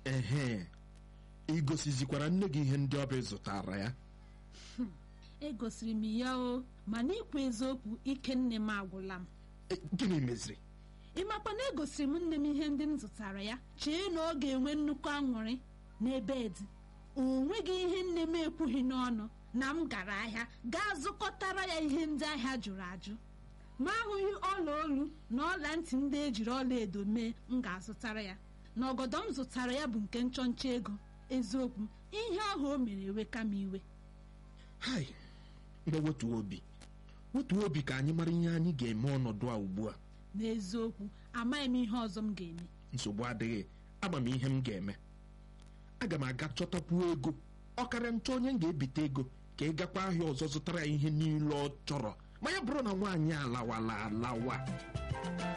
ehe ị gosizikwara nne gị ihe ndị ọbịa zụtara ya egosiri m ya o mana ikwu eziokwu ike nne m agwụla m E, gịnị meziri ịmakwa na egosiri m nne m ihe ndị m zụtara ya chee na ọ ga-enwe nnukwu aṅụrị n'ebe dị o nweghị ihe nne m ekwughị n'ọnụ na m gara ahịa gaa zụkọtara ya ihe ndị ahịa jụrụ ajụ ma ahụghị ọla olu na ọla ntị ndị ejiri ọla edo mee m ga-azụtara ya na ọgọdọ m zụtara ya bụ nke nchọnchọ ego eziokwu ihe ahụ o mere eweka m iwe hai ngwa wetuo obi wetuo obi ka anyị mara ihe anyị ga-eme ọnọdụ a ugbu a n'eziokwu amaghị m ihe ọzọ m ga-eme nsogbu adịghị ama m ihe m ga-eme aga m aga chọtakwuo ego ọkarịa nchọ onye m ga-ebite ego ka ị gakwa ahịa ọzọ zụtara ya ihe niile ọ chọrọ ma ya bụrụ na nwaanyị alawala alawa